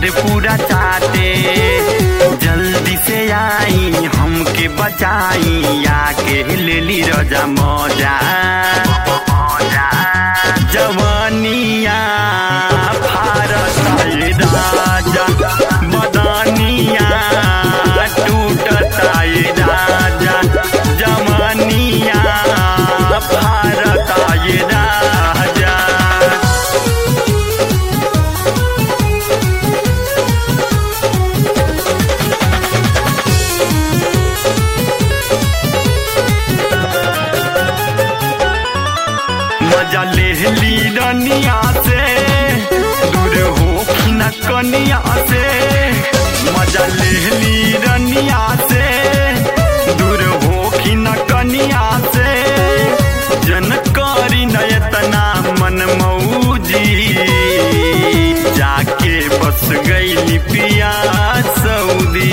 देवर पूरा चाटे जल्दी से आई हमके बचाई आके लेली रजा मौजा जवानिया भारत राजा मदनिया टूटता राजा जवानिया भारत राजा मजा ले ली रनिया से दूर हो न कनिया से मजा ले ली रनिया से दूर हो न कनिया से जन करी नयतना मन मऊजी जाके बस गई पिया सऊदी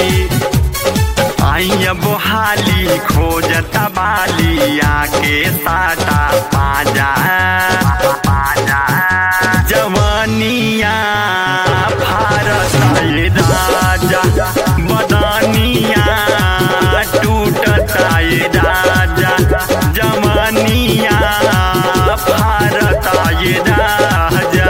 आइया बोहाली खोजता बाली आके साटा पाजा पाजा जवानिया भारत राजा बदानिया टूटता राजा जवानिया भारत राजा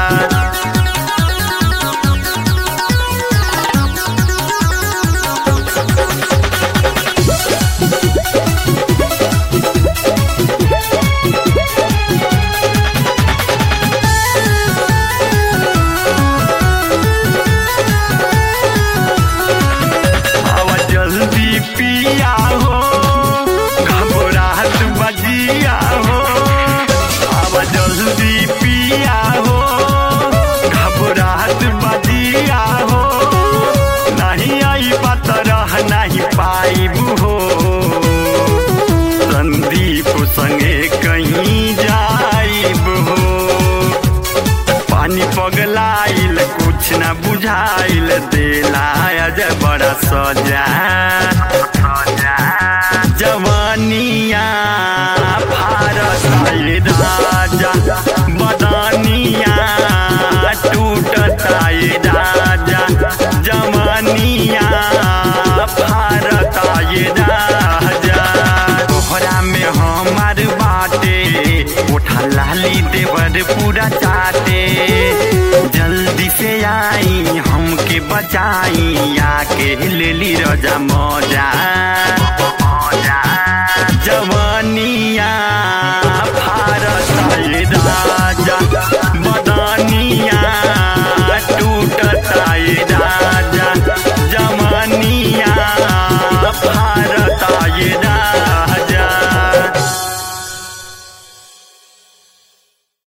आवा जल्दी पिया हो घबराहट बजिया हो आवा जल्दी पिया हो घबराहट बजिया हो नहीं आई बात रह नहीं पाइब हो संदीप संगे कहीं जाइब हो पानी पगलाइल कुछ न बुझाइल देला अजय बड़ा सजा जवानिया भारत राजा बदानिया टूटता राजा जवानिया भारत राजा तोहरा में हमार बाटे उठा लाली देवर पूरा चाटे जल्दी से आई हमके बचाई आके लेली रजा मौजा